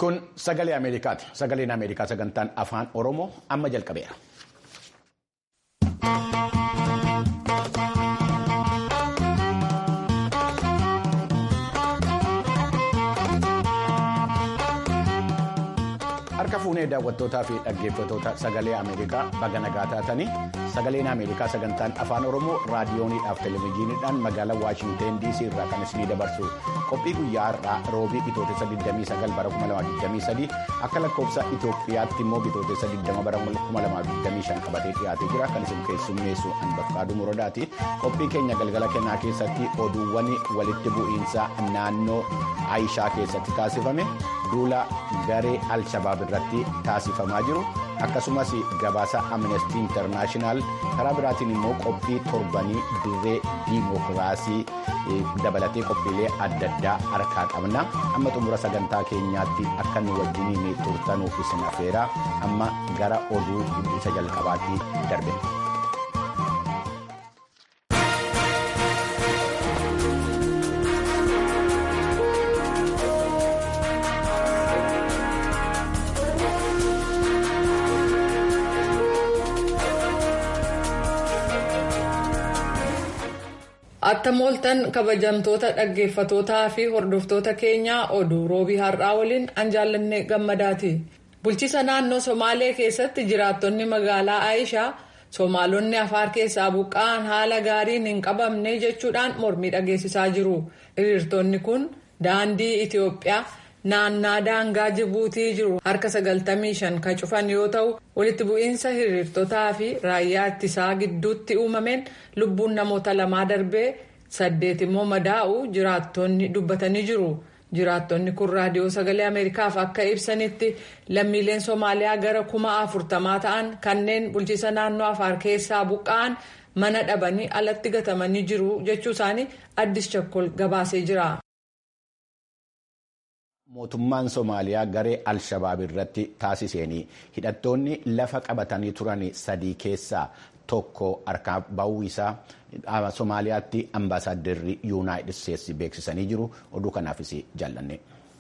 Kun sagalee Ameerikaati. Sagaleen Ameerikaa sagantaan afaan Oromoo amma jalqabeera. Harka fuunee daawwattootaa fi dhaggeeffattoota sagalee Ameerikaa baga nagaa taatanii sagaleen Ameerikaa sagantaan afaan Oromoo raadiyooniidhaaf televezyiiniidhaan magaalaa Waashinteen DC irraa kan isinii dabarsu qophii guyyaa har'aa roobii bitootessa 29 bara 2023 akka lakkoofsa Itoophiyaatti immoo bitootessa 20 bara 2025 qabatee dhiyaatee jira kan isin keessummeessu Anbafkaaduu Muradaati. Qophii keenya galgala kennaa keessatti oduuwwan walitti bu'iinsa naannoo Aayishaa keessatti taasifame duula garee Alshabaab irratti taasifamaa jiru akkasumas gabaasa amnestii intarnaashinaal karaa biraatiin immoo qophii torbanii dirree diimokiraasii dabalatee qophiilee adda addaa harkaa qabna amma xumura sagantaa keenyaatti akka nu wajjiniin turtanuuf isin afeera amma gara oduu isa jalqabaatti darbe. Attam ooltan kabajamtoota dhaggeeffatootaa fi hordoftoota keenyaa oduu roobii har'aa waliin an jaallanne gammadaati. Bulchiisa naannoo Somaalee keessatti jiraattonni magaalaa Aayishaa Somaalonni afaar keessaa buqqa'an haala gaariin hin qabamne jechuudhaan mormii dhageessisaa jiru. Hiriirtonni kun daandii Itoophiyaa naannaa daangaa Jibuutii jiru harka 95 kan cufan yoo ta'u walitti bu'iinsa hiriirtotaa fi raayyaa ittisaa gidduutti uumameen lubbuun namoota lamaa darbee saddeet immoo madaa'u jiraattonni dubbatanii jiru. jiraattonni kun raadiyoo sagalee ameerikaaf akka ibsanitti lammiileen soomaaliyaa gara kuma afurtamaa ta'an kanneen bulchiisa naannoo afaar keessaa buqqa'an mana dhabanii alatti gatamanii jiru jechuu isaanii addis chakkol gabaasee jira. Mootummaan Somaaliyaa garee Alshabaab irratti taasiseen hidhattoonni lafa qabatanii turan sadii keessaa tokko harkaa bahuu isaa Somaaliyaatti ambaasaaddarri Yuunaayitid Isteetsi beeksisanii jiru. Oduu kanaafis jaallanne.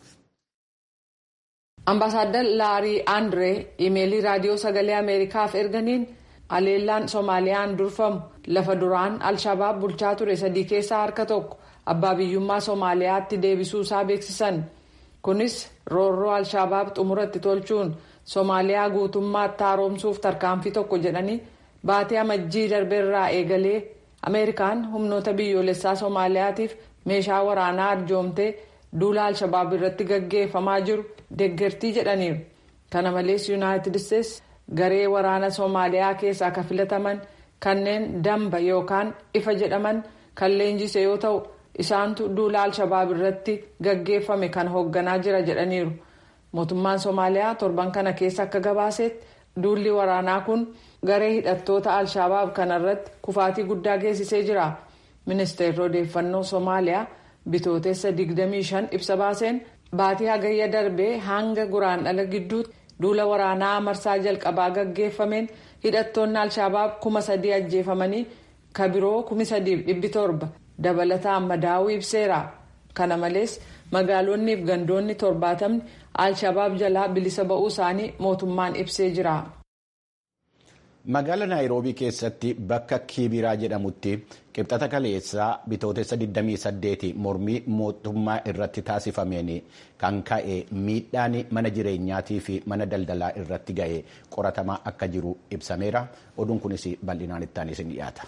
Ambaasaadar Laarii Andree imeelii raadiyoo sagalee Ameerikaaf erganiin haleellaan Soomaaliyaan durfamu lafa duraan Alshabaab bulchaa ture sadii keessaa harka tokko abbaa biyyummaa Soomaaliyaatti deebisuu isaa beeksisan. kunis roorroo alshabaab xumuratti tolchuun soomaaliyaa guutummaatti haaromsuuf tarkaanfii tokko jedhanii baatee amajjii darbeerraa eegalee ameerikaan humnoota biyyoolessaa soomaaliyaatiif meeshaa waraanaa arjoomtee duula alshabaab irratti gaggeeffamaa jiru deeggartii jedhaniiru kana malees yuunaayitid isteetsi garee waraana soomaaliyaa keessaa akka filataman kanneen damba yookaan ifa jedhaman kan leenjise yoo ta'u. isaantu duula alshabaab irratti gaggeeffame kan hoogganaa jira jedhaniiru mootummaan soomaaliyaa torban kana keessa akka gabaasetti duulli waraanaa kun garee hidhattoota alshabaab kanarratti kufaatii guddaa geessisee jira ministeerri odeeffannoo soomaaliyaa bitootessa 25 ibsa baaseen baatii hagayya darbee hanga guraandhala gidduutti duula waraanaa marsaa jalqabaa gaggeeffameen hidhattoonni alshabaab kuma sadii ajjeefamanii kabiroo kumi sadiif dhibbi torba. dabalataan madaa'uu ibseera kana malees magaalonni fi gandoonni torbaatamni alshabaab jalaa bilisa ba'uu isaanii mootummaan ibsee jira. Magaala Naayiroobii keessatti bakka Kibiraa jedhamutti qibxata kaleessaa bitootessa 28 mormii mootummaa irratti taasifameen kan ka'e miidhaan mana jireenyaatii fi mana daldalaa irratti ga'e qoratamaa akka jiru ibsameera. Oduun kunis bal'inaan itti aanee isin dhiyaata.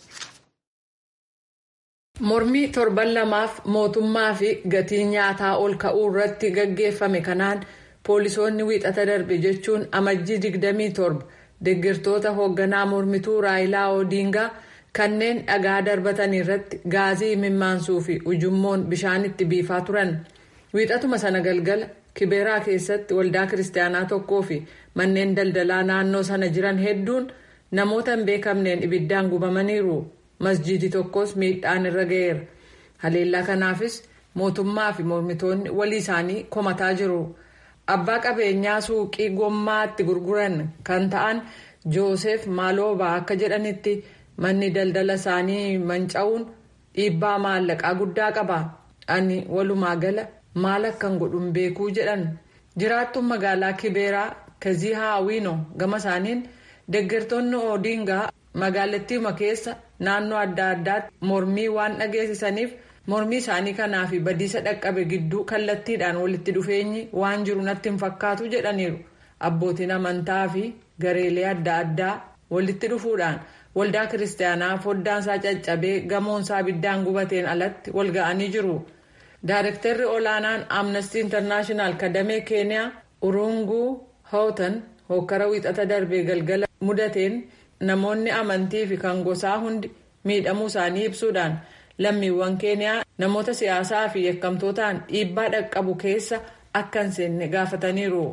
Mormii torban lamaaf mootummaa fi gatii nyaataa ol ka'uu irratti gaggeeffame kanaan poolisoonni wiixata darbe jechuun amajjii 27 deeggartoota hoogganaa mormituu raayilaa oodiingaa kanneen dhagaa darbatan irratti gaazii imimmaansuu fi ujummoon bishaan itti biifaa turan. Wiixatuma sana galgala kibeeraa keessatti waldaa kiristaanaa tokkoo fi manneen daldalaa naannoo sana jiran hedduun namoota hin beekamneen ibiddaan gubamaniiru. masjiidii tokkos miidhaan irra ga'eera haleellaa kanaafis mootummaa fi mormitoonni walii isaanii komataa jiru abbaa qabeenyaa suuqii gommaa itti gurguran kan ta'an joosef maaloobaa akka jedhanitti manni daldala isaanii manca'uun dhiibbaa maallaqaa guddaa qaba ani walumaa gala maal akkan godhun beekuu jedhan jiraattuun magaalaa kibeeraa kazihaa awino gama isaaniin deeggartoonni odingaa magaalattiima keessa naannoo adda addaatti mormii waan dhageessisaniif mormii isaanii kanaa fi badiisa dhaqqabe gidduu kallattiidhaan walitti dhufeenyi waan jiru natti hin fakkaatu jedhaniiru abbootiin amantaa fi gareelee adda addaa walitti dhufuudhaan waldaa kiristaanaa foddaansaa caccabee gamoonsaa ibiddaan gubateen alatti wal ga'anii jiru. Daarektarri olaanaan amnestii intarnaashinaal kadamee keeniyaa urunguu hootan hokkara wiixata darbee galgala mudateen namoonni amantii fi kan gosaa hundi miidhamuu isaanii ibsuudhaan lammiiwwan keeniyaa namoota siyaasaa fi yakkamtootaan dhiibbaa dhaqqabu keessa akka hin seenne gaafataniiru.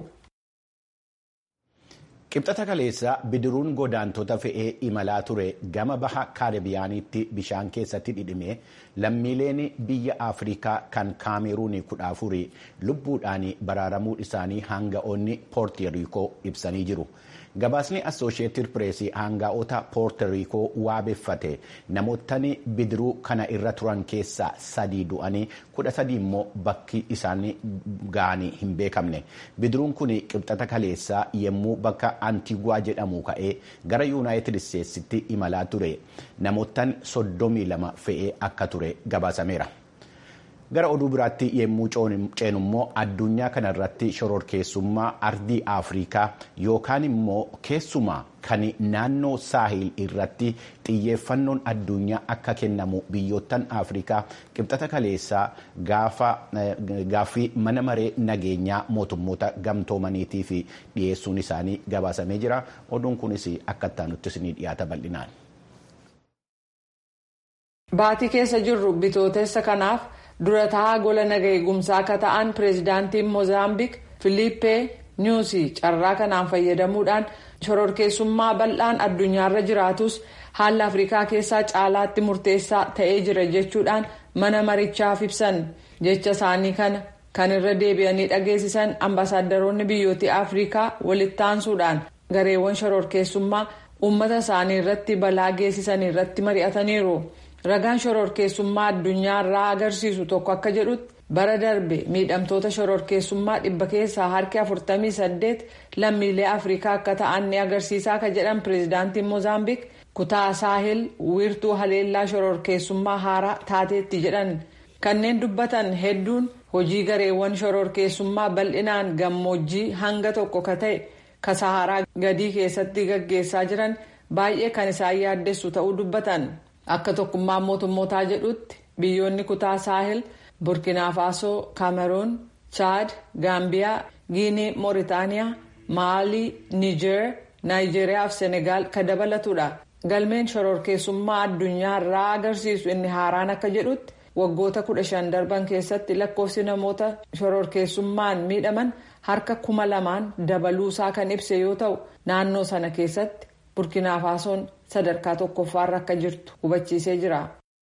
Qibxata kaleessa bidiruun godaantota fe'ee imalaa ture gama baha kaaribiyaaniitti bishaan keessatti dhidhime lammiileen biyya afrikaa kan kaameruun kudha afurii lubbuudhaan baraaramuu isaanii hanga'oonni poortiriikoo ibsanii jiru. Gabaasni Assooshieetid Pireesii hanga'oota poortiriikoo waabeffate namootni bidiruu kana irra turan keessaa sadii du'anii kudha sadii immoo bakki isaanii ga'anii hin beekamne. Bidiruun kun qibxata kaleessaa yommuu bakka Antigwaa jedhamu ka'ee gara Yuunaayitid Isteetsitti imalaa ture. Namootni soddomii lama fe'ee akka ture gabaasameera. Gara oduu biraatti yommuu ceenu immoo addunyaa kanarratti shororkeessummaa ardii Afrikaa yookaan immoo keessumaa kan naannoo saahil irratti xiyyeeffannoon addunyaa akka kennamu biyyoottan Afrikaa qibxata kaleessaa gaaffii mana maree nageenyaa mootummoota gamtoomaniitii fi dhiyeessuun isaanii gabaasamee jira. Oduun kunis akka itti ni dhiyaata bal'inaan. Baatii keessa jirru bitootessa kanaaf. dura taa'aa gola naga eegumsaa akka ta'an pireezidaantiin moozaambiik filiippee nyuusii carraa kanaan fayyadamuudhaan shororkeessummaa bal'aan addunyaarra jiraatus haala afrikaa keessaa caalaatti murteessaa ta'ee jira jechuudhaan mana marichaaf ibsan jecha isaanii kana kan irra deebi'anii dhageessisan ambaasaadaroonni biyyoota afrikaa walitti aansuudhaan gareewwan shororkeessummaa uummata isaanii irratti balaa geessisan irratti mari'ataniiru. ragaan shororkeessummaa addunyaa irraa agarsiisu tokko akka jedhutti bara darbe miidhamtoota shororkeessummaa dhibba keessaa harki 48 lammiilee afrikaa akka ta'an ni agarsiisaa akka jedhan pireezidaantiin moozaambiik kutaa saahil wiirtuu haleellaa shororkeessummaa haaraa taateetti jedhan kanneen dubbatan hedduun hojii gareewwan shororkeessummaa bal'inaan gammoojjii hanga tokko ka ta'e ka saharaa gadii keessatti gaggeessaa jiran baay'ee kan isaan yaaddessu ta'uu dubbatan. akka tokkummaan mootummootaa jedhutti biyyoonni kutaa saahil burkina faasoo kaameruun chaad gaambiyaa giinii mooritaaniyaa maalii niijeer naayijeeriyaa fi senegaal ka dabalatudha galmeen shororkeessummaa addunyaa irraa agarsiisu inni haaraan akka jedhutti waggoota kudha shan darban keessatti lakkoofsi namoota shororkeessummaan miidhaman harka kuma lamaan dabaluusaa kan ibse yoo ta'u naannoo sana keessatti burkina faasoon sadarkaa tokkoffaarra akka jirtu hubachiisee jira.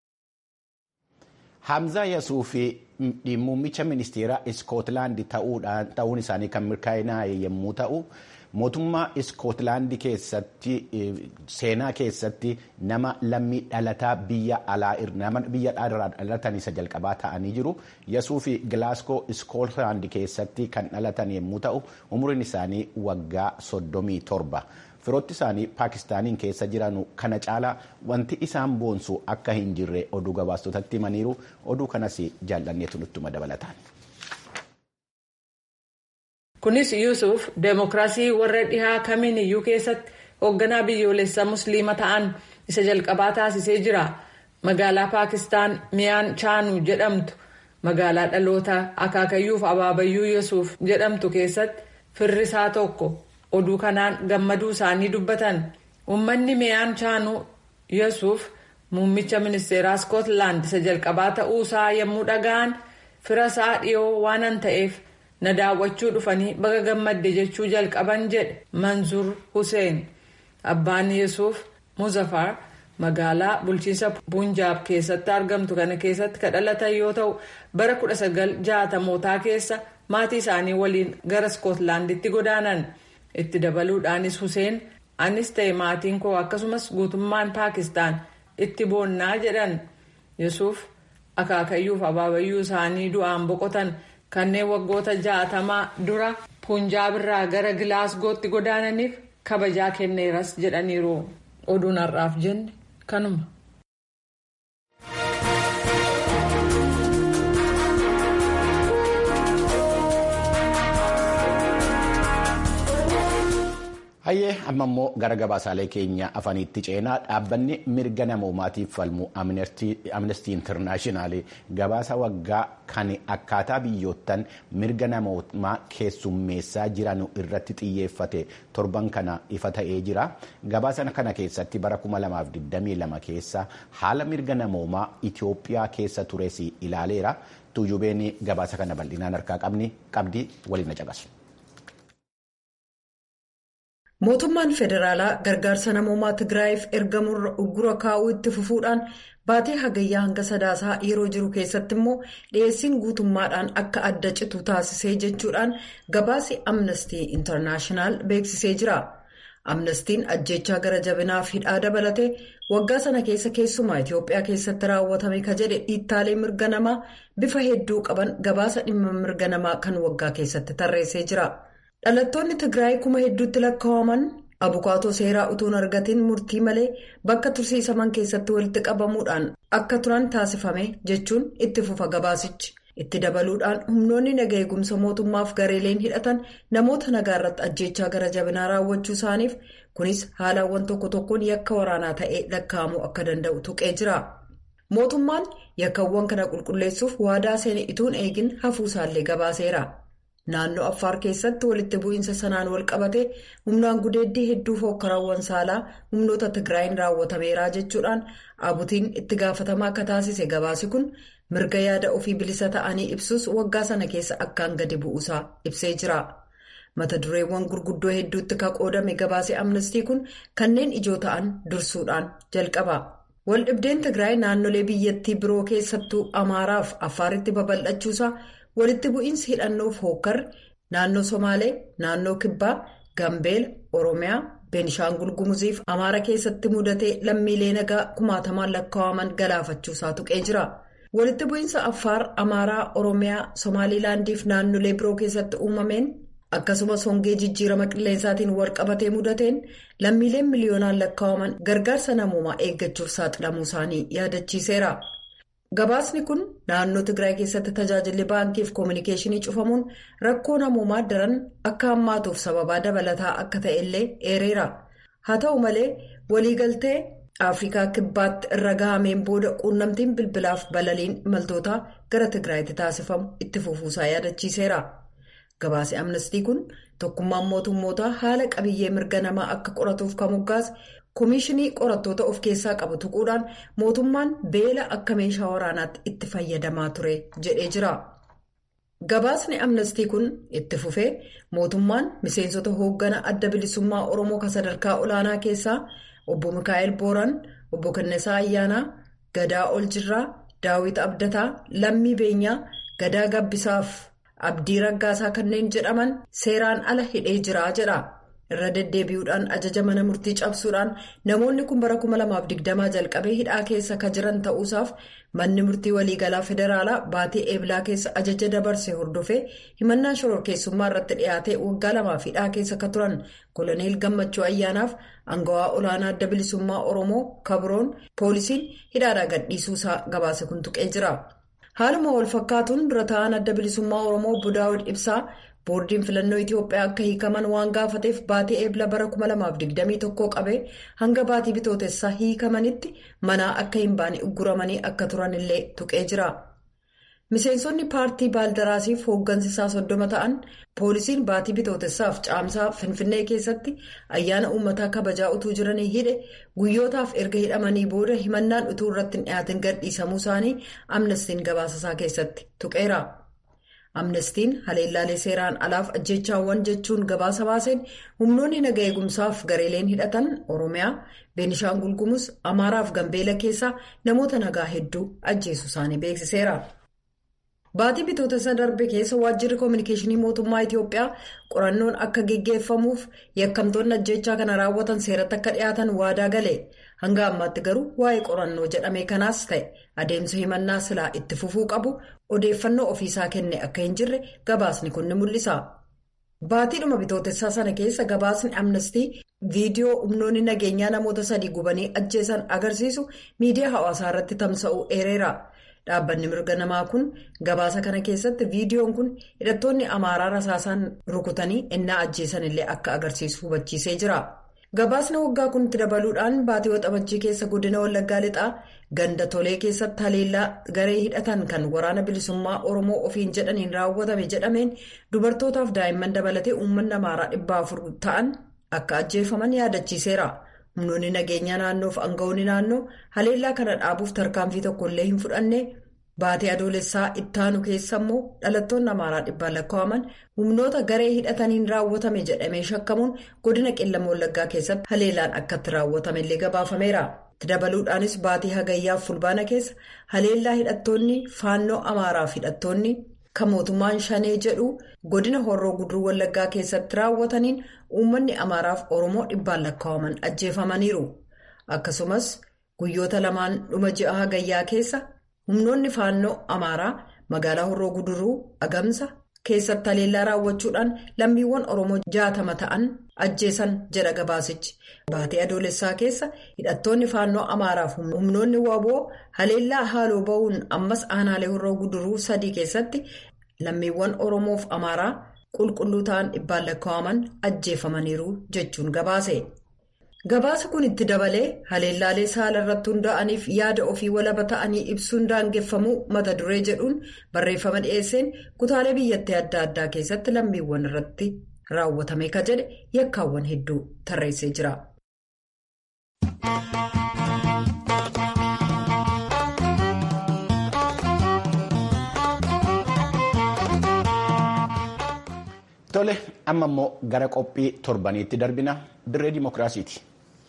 Hamza Yasuufi muummicha ministeeraa Iskootlaandi ta'uun isaanii kan mirkanaa'e yommuu ta'u mootummaa Iskootlaandi keessatti seenaa keessatti nama lammii dhalataa biyya alaa nama biyya dhalatan isa jalqabaa ta'anii jiru. Yasuufi Gilaasgoo Iskootlaandi keessatti kan dhalatan yommuu ta'u umriin isaanii waggaa soddomii torba. Firooti isaanii Paakistaaniin keessa jiran kana caalaa wanti isaan boonsu akka hin jirre oduu gabaastotatti himaniiru oduu kanas jaallanneetu nuttuma dabalataan. Kunis Yuusuf deemokiraasii warra dhihaa kamiin iyyuu keessatti hoogganaa biyyoolessaa musliima ta'an isa jalqabaa taasisee jira. Magaalaa Paakistaan Miyaan Chaanuu jedhamtu magaalaa dhaloota akaakayyuuf abaabayyuu Yuusuf jedhamtu keessatti firri isaa tokko. oduu kanaan gammaduu isaanii dubbatan uummanni miyaan chaanuu yesuuf muummicha ministeeraa iskootlaand isa jalqabaa ta'uu isaa yommuu dhaga'an fira isaa dhiyoo waanan ta'eef na daawwachuu dhufanii baga gammadde jechuu jalqaban jedhe manzuur hussein abbaan yesuuf muzafar magaalaa bulchiinsa punjaab keessatti argamtu kana keessatti ka dhalatan yoo ta'u bara 1960mootaa keessa maatii isaanii waliin gara iskootlaanditti godaanan. itti dabaluudhaanis Hussein anis ta'e maatiin koo akkasumas guutummaan Paakistaan itti boonnaa jedhan Yesuuf akaakayyuuf abaabayyuu isaanii du'aan boqotan kanneen waggoota jaatamaa dura punjaab irraa gara gilaasgootti godaananiif kabajaa kenneeras jedhaniiru oduun har'aaf jenne kanuma. hayyee amma immoo gara gabaasaalee keenya afaniitti ceenaa dhaabbanni mirga namoomaatiif falmu amnestii intarnaashinaali gabaasa waggaa kan akkaataa biyyoottan mirga namoomaa keessummeessaa jiran irratti xiyyeeffate torban kana ifa ta'ee jira gabaasa kana keessatti bara 2022 keessa haala mirga namoomaa itiyoophiyaa keessa tures ilaaleera tuujubeen gabaasa kana bal'inaan harkaa qabdi waliin caqasu. mootummaan federaalaa gargaarsa namoomaa tigraayiif ergamurra uggura kaa'uu itti fufuudhaan baatee hagayyaa hanga sadaasaa yeroo jiru keessatti immoo dhiyeessiin guutummaadhaan akka adda citu taasisee jechuudhaan gabaasi amnestii intarnaashinaal beeksisee jira amnestiin ajjechaa gara jabinaaf hidhaa dabalatee waggaa sana keessa keessumaa itiyoophiyaa keessatti raawwatame ka jedhe dhiittaalee mirga namaa bifa hedduu qaban gabaasa dhimma mirga namaa kan waggaa keessatti tarreessee jira. dhalattoonni tigraay kuma hedduutti lakkaa'aman abukaatoo seeraa utuun argatiin murtii malee bakka tursiisaman keessatti walitti qabamuudhaan akka turan taasifame jechuun itti fufa gabaasichi itti dabaluudhaan humnoonni naga eegumsa mootummaaf gareeleen hidhatan namoota nagaa irratti ajjechaa gara jabinaa raawwachuu isaaniif kunis haalawwan tokko tokkoon yakka waraanaa ta'ee lakkaa'amuu akka danda'u tuqee jira mootummaan yakkawwan kana qulqulleessuuf waadaa seene ituun eegin hafuusaallee gabaaseera. naannoo affaar keessatti walitti bu'iinsa sanaan wal qabate humnaan gudeeddii hedduu fokkaraawwan saalaa humnoota tigraayin raawwatameeraa jechuudhaan abutiin itti gaafatamaa akka taasise gabaasi kun mirga yaada ofii bilisa ta'anii ibsus waggaa sana keessa akkaan gadi bu'uusaa ibsee jira mata dureewwan gurguddoo hedduutti ka qoodame gabaasee amnestii kun kanneen ijoo ta'an dursuudhaan jalqaba waldhibdeen tigraay naannolee biyyattii biroo keessattuu amaaraaf affaaritti babal'achuusaa. walitti bu'iinsi hidhannoof hookkarri naannoo somaalee naannoo kibbaa gambeela oromiyaa beenishaangul gumuziif amaara keessatti mudatee lammiilee nagaa kumaatamaan lakkaa'aman galaafachuusaa tuqee jira walitti bu'iinsa affaar amaaraa oromiyaa somaaliilaandiif naannolee biroo keessatti uumameen akkasumas hongee jijjiirama qilleensaatiin walqabatee mudateen lammiileen miliyoonaan lakkaa'aman gargaarsa namoomaa eeggachuuf saaxilamuu isaanii yaadachiiseera. gabaasni kun naannoo tigraay keessatti tajaajilli baankiif koominikeeshinii cufamuun rakkoo namoomaa daran akka hammaatuuf sababaa dabalataa akka ta'e illee eereera haa ta'u malee waliigaltee afrikaa kibbaatti irra gahameen booda quunnamtiin bilbilaaf balaliin imaltootaa gara tigraayitti taasifamu itti fufuusaa yaadachiiseera gabaasi amnestii kun tokkummaan mootummootaa haala qabiyyee mirga namaa akka qoratuuf kan moggaase. Koomishinii qorattoota of keessaa qabu tuquudhaan mootummaan beela akka meeshaa waraanaatti itti fayyadamaa ture jedhee jira. Gabaasni amnestii kun itti fufee mootummaan miseensota hooggana adda bilisummaa Oromoo kan sadarkaa olaanaa keessaa obbo Mikaa'el Booran, obbo Kennesaa Ayyaanaa, Gadaa Oljirraa, Daawit Abdataa, Lammii Beenyaa, Gadaa Gabbisaaf Abdii Raggaasaa kanneen jedhaman seeraan ala hidhee jira jedha. irra deddeebi'uudhaan ajaja mana murtii cabsuudhaan namoonni kun bara 2020 jalqabee hidhaa keessa ka jiran ta'uusaaf manni murtii waliigalaa federaalaa baatii eeblaa keessa ajaja dabarse hordofee himannaa shororkeessummaa irratti dhiyaatee waggaa lamaaf hidhaa keessa ka turan koloneel gammachuu ayyaanaaf angawaa olaanaa adda bilisummaa oromoo kabroon poolisiin hidhaadhaa gadhiisuusaa gabaase kun tuqee jira haaluma wal fakkaatuun dura ta'an adda bilisummaa oromoo obbo daawud ibsaa. boordiin filannoo itiyoophiyaa akka hiikaman waan gaafateef baatii eebla bara 2021 qabee hanga baatii bitootessaa hiikamanitti manaa akka hin baane ugguramanii akka turan illee tuqee jira miseensonni paartii baaldaraasiif hooggansisaa soddoma ta'an poolisiin baatii bitootessaaf caamsaa finfinnee keessatti ayyaana uummataa kabajaa utuu jiranii hidhe guyyootaaf erga hidhamanii booda himannaan utuu irratti hin dhiyaatin gadhiisamuu isaanii amnestiin gabaasasaa keessatti tuqeera. amnestiin haleellaalee seeraan alaaf ajjechaawwan jechuun gabaasa baaseen humnoonni naga eegumsaaf gareeleen hidhatan oromiyaa beenishaangul gumuz amaaraaf gambeela keessaa namoota nagaa hedduu ajjeesu isaanii beeksiseera. Baatii bitootessa darbe keessa waajjirri koominikeeshinii mootummaa Itiyoophiyaa qorannoon akka geggeeffamuuf yakkamtoonni ajjechaa kana raawwatan seeratti akka dhiyaatan waadaa gale. Hanga ammaatti garuu waa'ee qorannoo jedhame kanaas ta'e adeemsa himannaa silaa itti fufuu qabu odeeffannoo ofiisaa kenne akka hin jirre gabaasni kun ni mul'isa. Baatiidhuma bitootessaa sana keessa gabaasni amnestii viidiyoo humnoonni nageenyaa namoota sadii gubanii ajjeesan agarsiisu miidiyaa hawaasaa irratti tamsa'uu eereera. Dhaabbanni mirga namaa kun gabaasa kana keessatti viidiyoon kun hidhattoonni amaaraa rasaasaan rukutanii innaa ajjeesan illee akka agarsiisu hubachiisee jira. Gabaasni waggaa kun itti dabaluudhaan baatii waxabajjii keessa godina wallaggaa lixaa ganda tolee keessatti haleellaa garee hidhatan kan waraana bilisummaa oromoo ofiin jedhaniin raawwatame jedhameen dubartootaaf daa'imman dabalatee uummanni amaaraa dhibba afur ta'an akka ajjeefaman yaadachiiseera. humnoonni nageenyaa naannoof aangawoonni naannoo haleellaa kana dhaabuuf tarkaanfii tokkollee hin fudhanne baatii adoolessaa ittaanu keessa immoo dhalattoonni amaaraa dhibbaan lakkaa'aman humnoota garee hidhataniin raawwatame jedhamee shakkamuun godina qellama wallaggaa keessatti haleellaan akkatti raawwatame illee gabaafameera. dabaluudhaanis baatii hagayyaaf fulbaana keessa haleellaa hidhattoonni faannoo amaaraaf hidhattoonni kan mootummaan shanee jedhu godina horroo guduruu wallaggaa keessatti raawwataniin uummanni amaaraaf oromoo dhibbaan lakkaa'aman ajjeefamaniiru akkasumas guyyoota lamaan dhuma ji'a hagayyaa keessa humnoonni faannoo amaaraa magaalaa horroo guduruu agamsa keessatti haleellaa raawwachuudhaan lammiiwwan oromoo jaatama ta'an ajjeesan jedha gabaasichi baatii adoolessaa keessa hidhattoonni faannoo amaaraaf humnoonni waboo haleellaa haaloo ba'uun ammas aanaalee horroo guduruu sadii keessatti lammiiwwan oromoof amaaraa qulqulluu ta'an dhibbaan lakkaa'aman ajjeefamaniiru jechuun gabaase. gabaasa kun itti dabalee haleellaalee saala irratti hundaa'aniif yaada ofii walaba ta'anii ibsuun daangeffamuu mata duree jedhuun barreeffama dhiyeesseen kutaalee biyyattii adda addaa keessatti lammiiwwan irratti raawwatame ka jedhe yakkaawwan hedduu tarreessee jira. Tole amma immoo gara qophii torbaniitti darbina dirree dimookiraasiiti.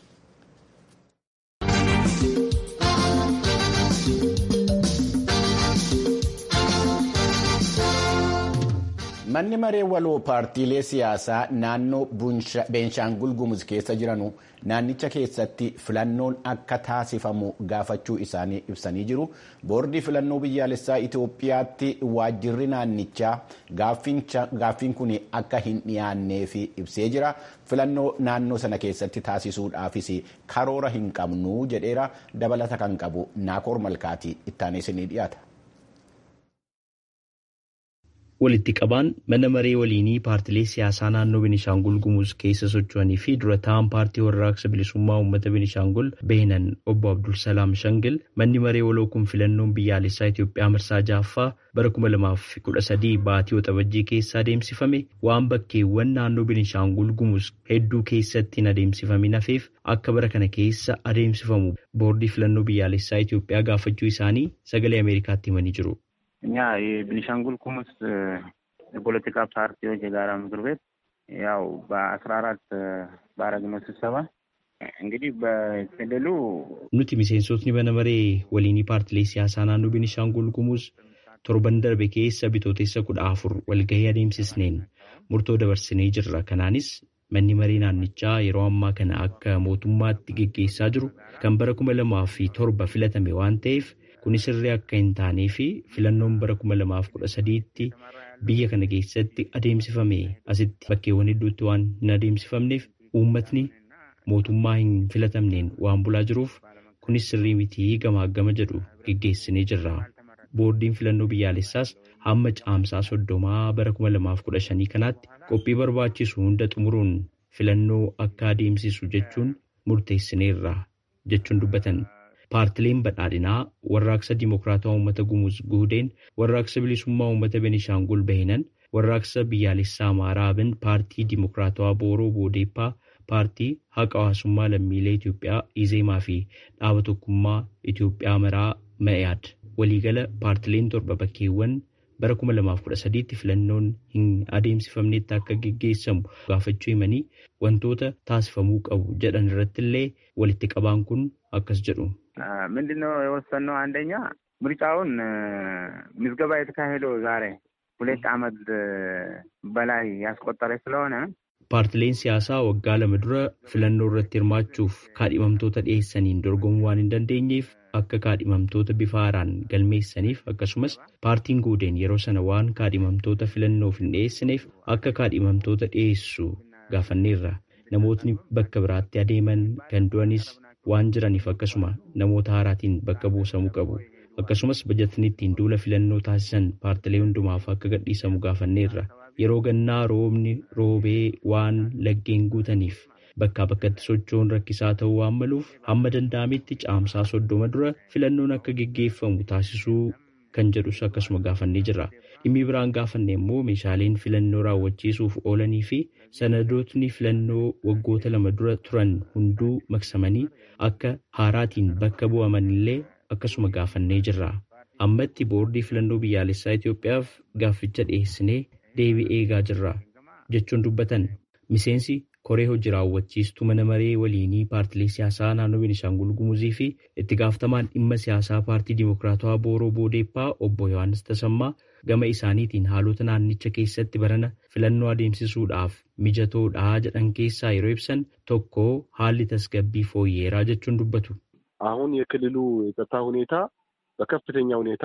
Manni maree waloo paartiilee siyaasaa naannoo Beenshaangul Gumuz keessa jiranu naannicha keessatti filannoon akka taasifamu gaafachuu isaanii ibsanii jiru. Boordii filannoo biyyaalessaa Itoophiyaatti waajjirri naannichaa gaaffiin kun akka hin dhiyaanneef ibsee jira. Filannoo naannoo sana keessatti taasisuudhaafis karoora hin qabnu jedheera dabalata kan qabu Naakoor Malkaati ittaanis ni dhiyaata. walitti qabaan mana maree waliinii paartilee siyaasaa naannoo Benishaangul Gumuz keessa socho'anii fi dura ta'an paartii warraaqsa bilisummaa uummata Benishaangul Beenan obbo Abdul Salaam Shangil manni maree waloo kun filannoon biyyaalessaa Itoophiyaa marsaa ja'affaa bara kuma lamaaf kudha sadii baatii waxabajjii keessa adeemsifame waan bakkeewwan naannoo Benishaangul Gumuz hedduu keessatti hin adeemsifamin hafeef akka bara kana keessa adeemsifamu boordii filannoo biyyaalessaa Itoophiyaa gaafachuu isaanii sagalee Ameerikaatti himanii jiru. እኛ የቤኒሻንጉል ጉሙዝ የፖለቲካ ፓርቲዎች የጋራ ምክር ቤት ያው በአስራ አራት ባረግነው ስብሰባ እንግዲህ በክልሉ nuti miseensotni mana maree waliinii paartilee siyaasaa naannoo Benishaangul Gumuz torban darbe keessa bitootessa kudha afur walgahii adeemsisneen murtoo dabarsinee jirra. Kanaanis manni maree naannichaa yeroo ammaa kana akka mootummaatti geggeessaa jiru kan bara kuma lamaa fi torba filatame waan ta'eef kunis sirrii akka hin taanee fi filannoon bara kuma lamaaf kudha sadiitti biyya kana keessatti adeemsifame asitti bakkeewwan hedduutti waan hin adeemsifamneef uummatni mootummaa hin filatamneen waan bulaa jiruuf kunis sirrii mitii gamaagama jedhu geggeessinee jirra. Boordiin filannoo biyyaalessaas hamma caamsaa soddomaa bara kuma lamaaf kudha shanii kanaatti qophii barbaachisu hunda xumuruun filannoo akka adeemsisu jechuun murteessineerra jechuun dubbatan. Paartileen badhaadhinaa warraaqsa Dimookiraatawaa Uummata Gumuz Guudeen, warraaqsa bilisummaa Uummata Benishaangul Bahinan, warraaqsa biyyaalessaa Amaaraa Abin, paartii Dimookiraatawaa Booroo Boodeeppaa, paartii haqa hawaasummaa lammiilee Itoophiyaa Izeemaa fi dhaaba tokkummaa Itoophiyaa Maraa Ma'iyaad. Waliigala paartileen torba bakkeewwan bara kuma lamaaf kudha sadiitti filannoon hin adeemsifamnetti akka geggeessamu gaafachuu himanii wantoota taasifamuu qabu jedhan irratti illee walitti qabaan kun akkas jedhu. ምንድነው የወሰንነው? አንደኛ ምርጫውን ምዝገባ የተካሄደው ዛሬ ሁለት ዓመት በላይ ያስቆጠረ ስለሆነ paartileen siyaasaa waggaa lama dura filannoo irratti hirmaachuuf kaadhimamtoota dhiyeessaniin dorgomuu waan hin dandeenyeef akka kaadhimamtoota bifa haaraan galmeessaniif akkasumas paartiin guudeen yeroo sana waan kaadhimamtoota filannoof hin dhiyeessineef akka kaadhimamtoota dhiyeessu gaafanneerra namootni bakka biraatti adeeman kan du'anis waan jiraniif akkasuma namoota haaraatiin bakka buusamuu qabu. akkasumas bajatni ittiin duula filannoo taasisan paartilee hundumaaf akka gadhiisamu gaafanneerra yeroo gannaa roobni roobee waan laggeen guutaniif bakkaa bakkatti socho'uun rakkisaa ta'uu waan maluuf hamma danda'ametti caamsaa soddoma dura filannoon akka geggeeffamu taasisuu kan jedhus akkasuma gaafannee jirra dhimmi biraan gaafanne immoo meeshaaleen filannoo raawwachiisuuf oolanii fi sanadootni filannoo waggoota lama dura turan hunduu maqsamanii akka haaraatiin bakka bu'aman illee akkasuma gaafannee jirra. Ammatti boordii filannoo biyyaalessaa Itoophiyaaf gaafficha dhiyeessinee deebii eegaa jirra jechuun dubbatan miseensi koree hojii raawwachiistuu mana maree waliinii paartilee siyaasaa naannoo Beenishaangul Gumuzii fi itti gaafatamaan dhimma siyaasaa paartii Dimokiraatawaa Booroo Boodeeppaa obbo Yohaannis Tasammaa gama isaaniitiin haalota naannicha keessatti barana filannoo adeemsisuudhaaf mijatoodhaa jedhan keessaa yeroo ibsan tokko haalli tasgabbii fooyyeeraa jechuun dubbatu. አሁን የክልሉ የጸጥታ ሁኔታ በከፍተኛ ሁኔታ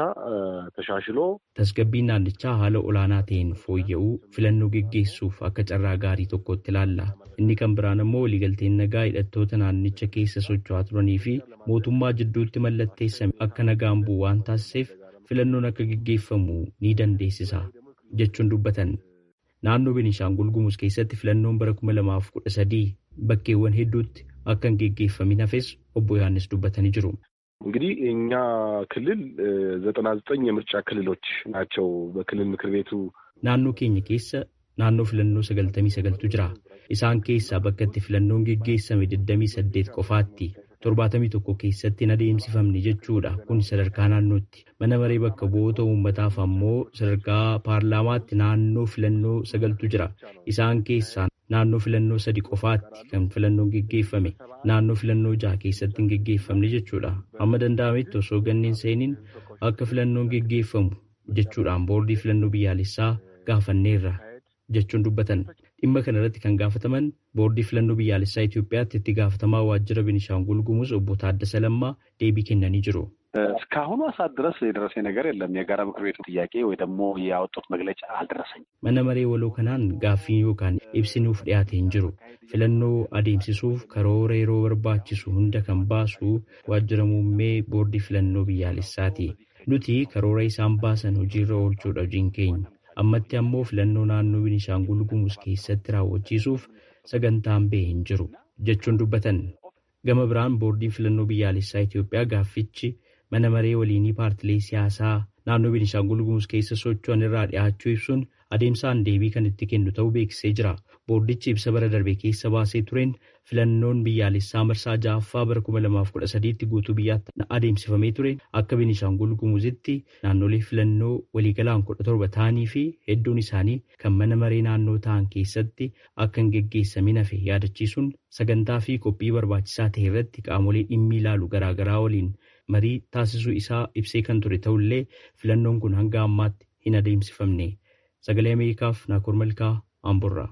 ተሻሽሎ tasgabbiin naannichaa haala olaanaa ta'een fooyya'uu filannoo geggeessuuf akka carraa gaarii tokkotti ilaalla. Inni kan biraan immoo waliigalteen nagaa hidhattoota naannicha keessa socho'aa turanii fi mootummaa jidduutti mallatteessame akka nagaan bu'u waan taasiseef filannoon akka geggeeffamu ni dandeessisa jechuun dubbatan. Naannoo Beenishaangul Gumuz keessatti filannoon bara kuma lamaaf kudha sadii bakkeewwan hedduutti akka hin geggeeffamin hafes obbo Yohaannis dubbatanii jiru. እንግዲህ እኛ ክልል ዘጠና ዘጠኝ የምርጫ ክልሎች ናቸው በክልል ምክር ቤቱ naannoo keenya keessa naannoo filannoo sagaltamii sagaltu jira isaan keessaa bakka itti filannoon geggeessame digdamii saddeet qofaatti torbaatamii tokko keessatti hin adeemsifamne jechuudha kun sadarkaa naannootti mana maree bakka bu'oota uummataaf ammoo sadarkaa paarlaamaatti naannoo filannoo sagaltu jira isaan keessaa naannoo filannoo sadi qofaatti kan filannoon geggeeffame naannoo filannoo jaha keessatti hin geggeeffamne jechuudha amma danda'ametti osoo ganneen seeniin akka filannoon geggeeffamu jechuudhaan boordii filannoo biyyaalessaa gaafanneerra jechuun dubbatan dhimma kana irratti kan gaafataman boordii filannoo biyyaalessaa Itoophiyaatti itti gaafatamaa waajjira Beenishaangul Gumuz obbo Taaddasa Lammaa deebii kennanii jiru. እስካሁኑ ሰዓት ድረስ የደረሰ ነገር የለም። የጋራ ምክር ቤቱ ጥያቄ ወይ ደግሞ ያወጡት መግለጫ አልደረሰኝም። Mana maree waloo kanaan gaaffii yookaan ibsi nuuf dhiyaate hin jiru. Filannoo adeemsisuuf karoora yeroo barbaachisu hunda kan baasu waajjira muummee boordii filannoo biyyaalessaati. Nuti karoora isaan baasan hojiirra oolchuudha hojiin keenya. Ammatti ammoo filannoo naannoo Beenishaangul Gumuz keessatti raawwachiisuuf sagantaan ba'e hin jiru jechuun dubbatan. Gama biraan boordiin filannoo biyyaalessaa Itoophiyaa gaaffichi mana maree waliinii paartilee siyaasaa naannoo Beenishaangul Gumuz keessa socho'an irraa dhiyaachuu ibsuun adeemsaan deebii kan itti kennu ta'uu beeksisee jira. Boordichi ibsa bara darbe keessa baasee tureen filannoon biyyaalessaa marsaa ja'affaa bara kuma lamaaf kudha sadiitti guutuu biyyaatti adeemsifamee ture akka Beenishaangul Gumuzitti naannolee filannoo waliigalaan kudha torba ta'anii fi hedduun isaanii kan mana maree naannoo ta'an keessatti akka hin geggeessamin hafe yaadachiisuun sagantaa fi qophii barbaachisaa ta'e irratti qaamolee dhimmi ilaalu garaagaraa waliin marii taasisuu isaa ibsee kan ture ta'ullee filannoon kun hanga ammaatti hin adeemsifamne. Sagalee Ameerikaaf Naakoor Malkaa Amburraa.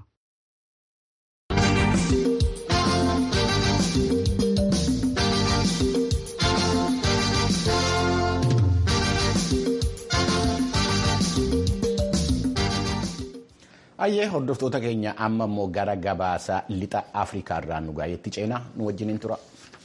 Ayyee hordoftoota keenya amma immoo gara gabaasa lixa Afrikaa irraa nu gaayetti ceenaa nu wajjiniin tura.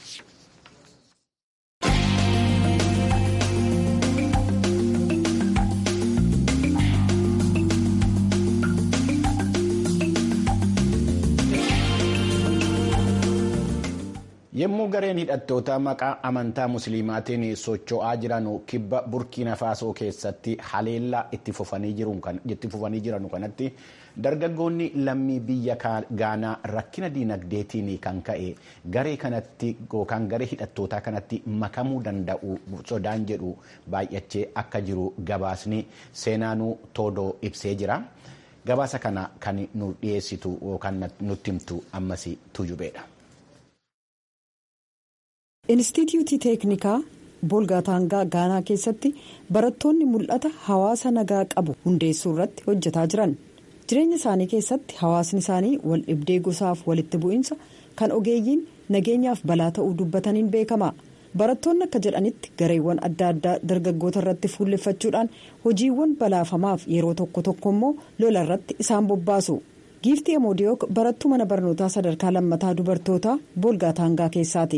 Yommuu gareen hidhattoota maqaa amantaa musliimaatiin socho'aa jiran kibba burkiina faasoo keessatti haleellaa itti fufanii jiran kanatti dargaggoonni lammii biyya gaanaa rakkina diinagdeetiin kan ka'e garee kanatti yookaan garee hidhattootaa kanatti makamuu danda'u sodaan jedhu baay'achee akka jiru gabaasni seenaanuu toodoo ibsee jira. Gabaasa kana kan nu dhiyeessitu yookaan nutti himtu ammas tujubeedha. Inistituutii teeknikaa boolgaataangaa gaanaa keessatti barattoonni mul'ata hawaasa nagaa qabu hundeessuu irratti hojjetaa jiran jireenya isaanii keessatti hawaasni isaanii wal dhibdee gosaaf walitti bu'iinsa kan ogeeyyiin nageenyaaf balaa ta'uu dubbataniin beekama barattoonni akka jedhanitti gareewwan adda addaa dargaggoota irratti fuulleffachuudhaan hojiiwwan balaafamaaf yeroo tokko tokko immoo lola irratti isaan bobbaasu. giiftii amoodiyook barattuu mana barnootaa sadarkaa lammataa dubartootaa boolgaataangaa keessaati.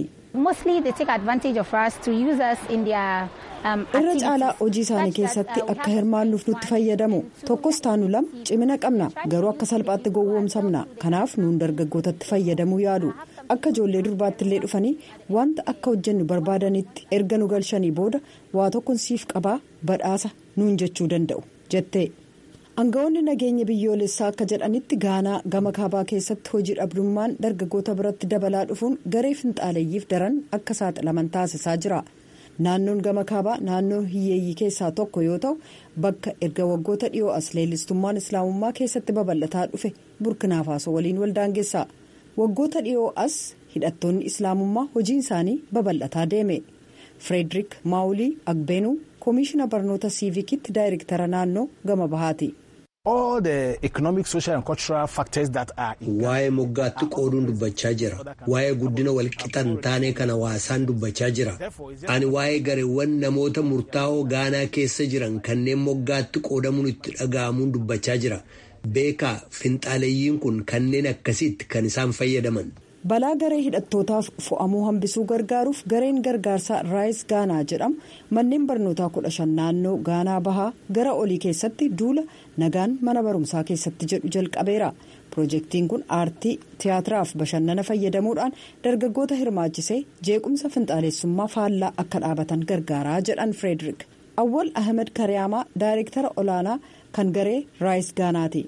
irra caalaa hojii isaanii keessatti akka hirmaannuuf nutti fayyadamu tokkos taanu lama cimina qabna garuu akka salphaatti gowwoomsamna kanaaf nuun dargaggootatti fayyadamuu yaadu akka ijoollee durbaatti illee dhufanii wanta akka hojjennu barbaadanitti erga nu galchanii booda waa tokkon siif qabaa badhaasa nuun jechuu danda'u jette. Aangawoonni nageenya biyyoolessaa akka jedhanitti gaanaa gama kaabaa keessatti hojii dhabdummaan dargaggoota biratti dabalaa dhufuun garee finxaaleeyyiif daran akka saaxilaman taasisaa jira. Naannoon gama kaabaa naannoo hiyyeeyyii keessaa tokko yoo ta'u bakka erga waggoota dhiyoo as leellistummaan islaamummaa keessatti babal'ataa dhufe burkinaafaaso waliin waldaangeessa. Waggoota dhiyoo as hidhattoonni islaamummaa hojiin isaanii babal'ataa deeme. Frederick Maawulii Agbeenuu koomishina barnoota siivikitti daayirektara naannoo gama bahaati. Waa'ee moggaatti qooduun dubbachaa jira. Waa'ee guddina walqixan taanee kan hawaasaan dubbachaa jira. Ani waa'ee gareewwan namoota murtaa'oo gaanaa keessa jiran kanneen moggaatti qoodamuun itti dhaga'amuun dubbachaa jira. Beekaa finxaaleeyyiin kun kanneen akkasiitti kan isaan fayyadaman. balaa garee hidhattootaaf fo'amuu hambisuu gargaaruuf gareen gargaarsaa raayis gaanaa jedhamu manneen barnootaa kudha shan naannoo gaanaa bahaa gara olii keessatti duula nagaan mana barumsaa keessatti jedhu jalqabeera piroojeektiin kun aartii tiyaatiraaf bashannana fayyadamuudhaan dargaggoota hirmaachisee jeequmsa finxaalessummaa faallaa akka dhaabatan gargaaraa jedhan firederik awwal ahmed kariyaamaa daayirektara olaanaa kan garee raayis gaanaati.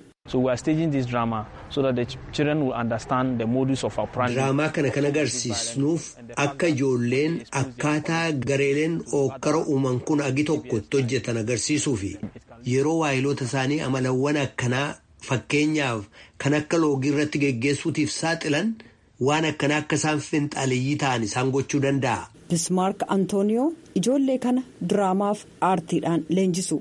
Diraamaa kana kan agarsiisnuuf akka ijoolleen akkaataa gareeleen ookkara uuman kun agi tokko itti hojjetan agarsiisuufi yeroo waayiloota isaanii amalawwan akkanaa fakkeenyaaf kan akka loogii irratti geggeessuutiif saaxilan waan akkanaa akka isaan finxaaleeyyii ta'an isaan gochuu danda'a. Bismaark Antooniyoo ijoollee kana diraamaaf aartiidhaan leenjisu.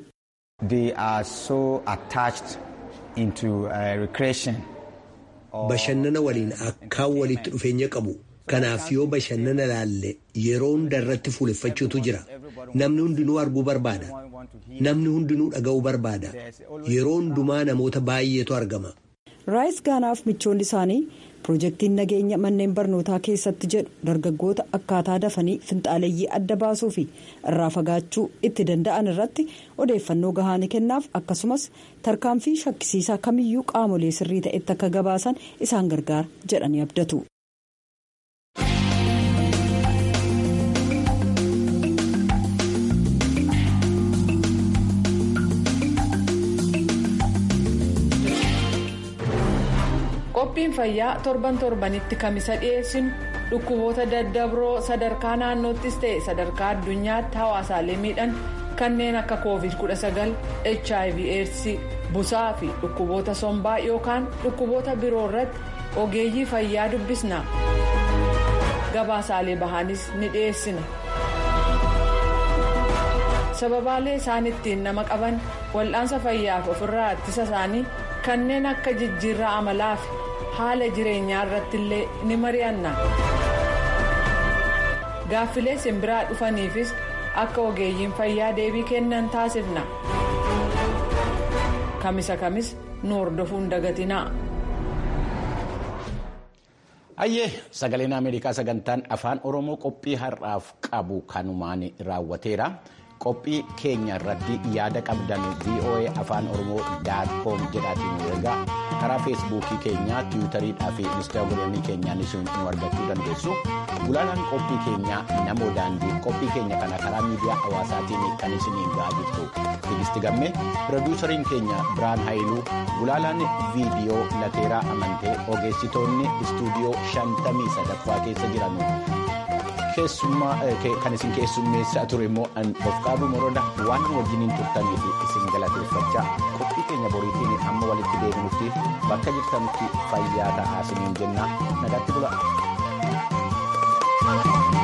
Bashannana waliin akkaan walitti dhufeenya qabu. Kanaaf yoo bashannana laalle yeroo hunda irratti fuuleffachuutu jira. Namni hundinuu arguu barbaada. Namni hundinuu dhaga'uu barbaada. Yeroo hundumaa namoota baay'eetu argama. Raayis Gaanaaf michoonni isaanii piroojeektiin nageenya manneen barnootaa keessatti jedhu dargaggoota akkaataa dafanii finxaaleeyyii adda baasuu fi irraa fagaachuu itti danda'an irratti odeeffannoo gahaa ni kennaaf akkasumas tarkaanfii shakkisiisaa kamiyyuu qaamolee sirrii ta'etti akka gabaasan isaan gargaara jedhanii abdatu. qophiin fayyaa torban torbanitti kamisa dhiyeessinu dhukkuboota daddabroo sadarkaa naannoottis ta'e sadarkaa addunyaatti hawaasaalee miidhan kanneen akka covid 19 hiv aids busaa fi dhukkuboota sombaa yookaan dhukkuboota biroo irratti ogeeyyii fayyaa dubbisna gabaasaalee bahaanis ni dhiyeessina sababaalee isaan ittiin nama qaban wal'aansa fayyaaf ofirraa ittisa isaanii kanneen akka jijjiirraa amalaa fi haala jireenyaa irratti illee ni mari'anna gaaffilee simbiraa dhufaniifis akka ogeeyyiin fayyaa deebii kennan taasifna kamisa kamis nu hordofuun dagatinaa. Hayyee sagaleen Ameerikaa sagantaan afaan Oromoo qophii har'aaf qabu kanumaan raawwateera. qophii keenya irratti yaada qabdan voa afaan oromoo daatkoom jedhaatiin ergaa karaa feesbuukii keenyaa tiwutariidhaa fi instaagiraamii keenyaanis nu argachuu dandeessu gulaalaan qophii keenyaa namoo daandii qophii keenya kana karaa miidiyaa hawaasaatiin kan isiniin ga'aa jirtu tigisti gamme pirodiisariin keenya biraan haayiluu gulaalaan viidiyoo lateeraa amantee ogeessitoonni istuudiyoo shantamii sadaffaa keessa jiran. keessummaa kan isin keessummeessaa ture immoo bofqaaduu moroda waan wajjiniin turtaniif isin galateeffachaa qophii keenya boriitiin amma walitti deebinutti bakka jirtanitti fayyaa ta'aa isiniin jenna nagaatti bula.